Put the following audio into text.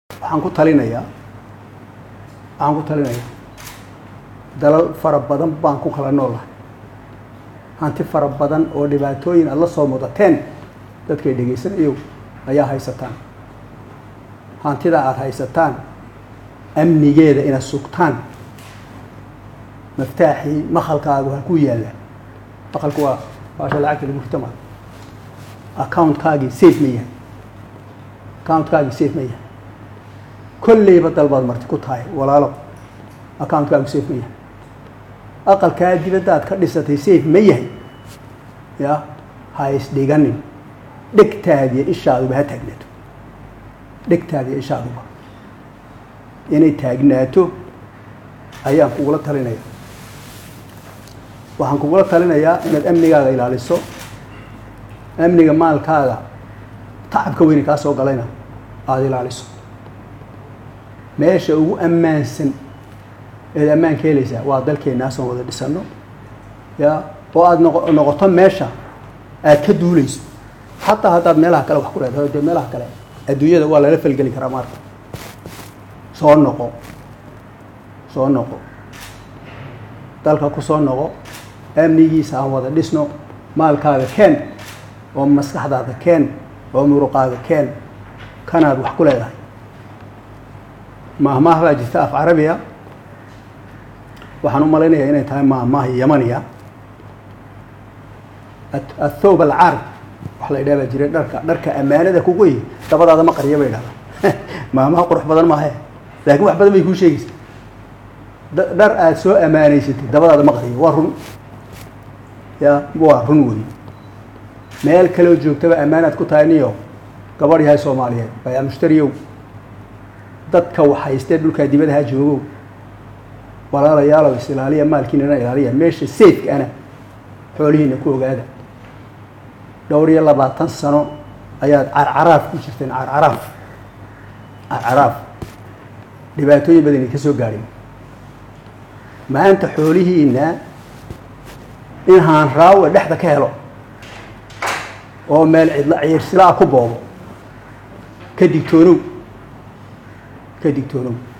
waxaan ku talinayaa waxaan ku talinayaa dalal fara badan baan ku kala noolahay hanti fara badan oo dhibaatooyin aad la soo mudateen dadkay dhegaysanayo ayaa haysataan hantida aada haysataan amnigeeda inaad sugtaan maftaaxii makalkaagu ha ku yaalla makalku waa baasha lacagta lagu rito maa accountkaagii safe ma yahay accountkaagii safe ma yahay kolleyba dalbaad marti ku tahay walaalo accountkaagi safe ma yahay aqalkaa dibadda aad ka dhisatay safe ma yahay ya ha isdhiganin dhegtaadiyo ishaaduba ha taagnaato dhegtaadiyo ishaaduba inay taagnaato ayaan kugula talinaya waxaan kugula talinayaa inaad amnigaaga ilaaliso amniga maalkaaga tacabka weyne kaa soo galayna aada ilaaliso meesha ugu ammaansan eed ammaan ka helaysaa waa dalkeenaasoon wada dhisano ya oo aada noqo noqoto meesha aad ka duuleyso xataa haddaad meelaha kale wax ku leedahay dee meelaha kale adduunyada waa lala falgeli karaa maarka soo noqo soo noqo dalka ku soo noqo amnigiisa aan wada dhisno maalkaaga keen oo maskaxdaada keen oo muruqaaga keen kanaad wax ku leedahay maahmaah baa jirta af carabiya waxaan u malaynayaa inay tahay maahmaah yamaniya athawb alcarab wax la idhaha baa jira dharka dharka ammaanada kugu yi dabadaada ma qariya bay dhahdaa maahmaha qurux badan maahe laakiin wax badan bay kuu sheegaysa dhar aada soo ammaanaysatay dabadaada ma qariyo waa run ya waa run wey meel kaleo joogtaba ammaanaad ku tahay niyo gabadh yahay soomaaliyeed bayaa mushtariyow dadka waxhaystee dhulkaa dibada ha joogow walaalayaalow is ilaaliya maalkiinana ilaaliya meesha safeka ana xoolihiina ku ogaada dhowr iyo labaatan sano ayaad carcaraaf ku jirteen carcaraaf carcaraaf dhibaatooyin badani ka soo gaadhin maanta xoolihiina in haanraawe dhexda ka helo oo meel cidla ciirsilaa ku boobo ka digtoonow ka digtoonow